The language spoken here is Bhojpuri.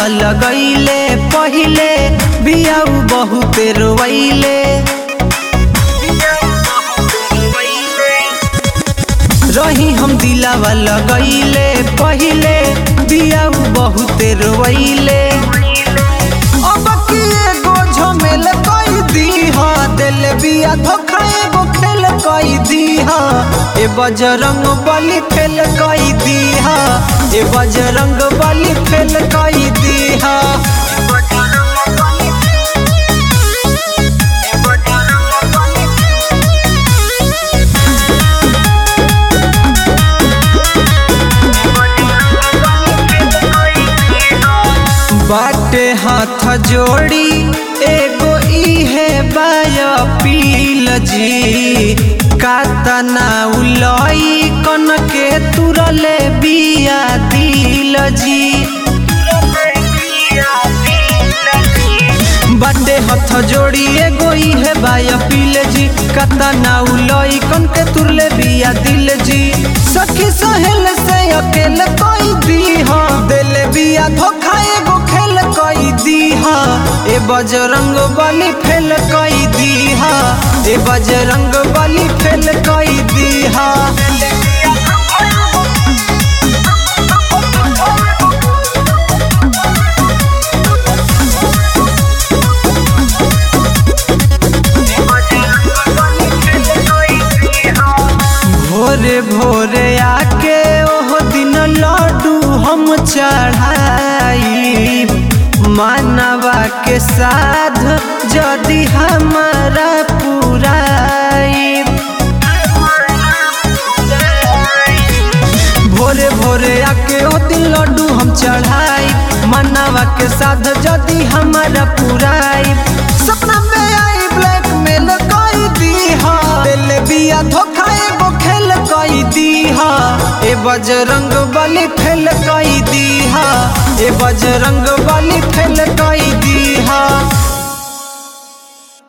लगैले पहिले बियाऊ बहुते रोवैले रही हम दिलावा लगैले पहिले बियाऊ बहुते रोवैले अब की एगो झमेल कई दीहा दिल बिया धोखा एगो खेल कई दीहा ए बजरंग बली फेल कई दीहा ए बजरंग बली फेल कई दीहा बाटे हाथ जोड़ी एगो इहे बाया पील जी कातना उलई कन के तुरले बिया दिल जी बाटे हाथ जोड़ी एगो इहे बाया पील जी कातना उलई कन के तुरले बिया दिल जी सखी सहेल से अकेल कोई दीहा दिल बिया धोखा एगो खेल कई दीहा ए बजरंग बली फेल कई दीहा ए बजरंग बली फेल कई दीहा भोरे भोरे आके ओह दिन लड्डू हम चढ़ाई मानवा के साध जदि हमारा पुराई भोरे भोरे आके ओ दिन लड्डू हम चढ़ाई मानवा के साध जदि हमारा पुराई सपना में आई ब्लैक मेल कई दीहा दिल बिया धोखा एगो खेल कई दीहा ए बजरंग बली फेल कई दीहा ए बजरंग बली फेल कई दीहा